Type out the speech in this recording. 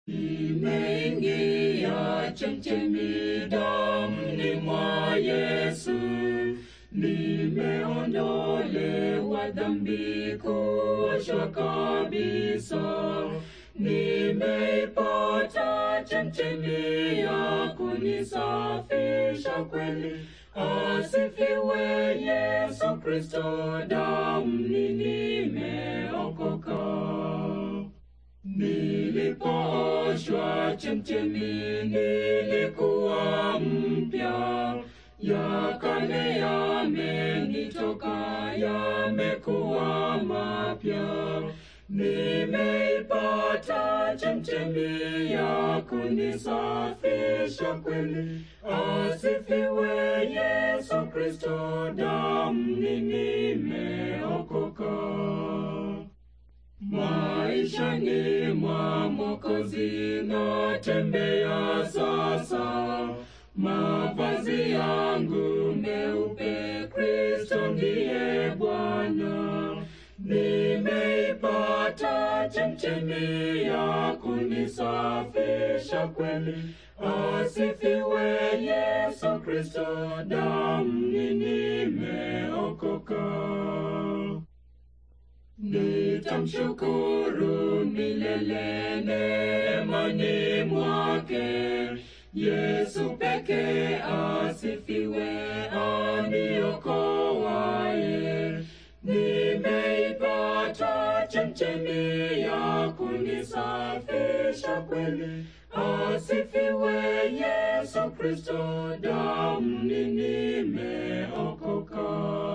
Nimeingia chemchemi damni mwa Yesu, nimeondolewa dhambi kuoshwa kabisa. Nimeipata chemchemi ya kunisafisha kweli. Asifiwe Yesu Kristo, damni nimeokoka. Nilipooshwa chemchemi, nilikuwa mpya. Ya kale yamenitoka, yamekuwa mapya. Nimeipata chemchemi ya kunisafisha kweli. Asifiwe Yesu Kristo, damni nimeokoka. Maishani mwa Mwokozi natembea sasa, mavazi yangu meupe, Kristo ndiye Bwana. Nimeipata chemchemi ya kunisafisha kweli. Asifiwe Yesu Kristo, damni nimeokoka. Nitamshukuru milele neemani mwake. Yesu peke asifiwe, aniokoaye. Nimeipata chemchemi ya kunisafisha kweli. Asifiwe Yesu Kristo, damni nimeokoka.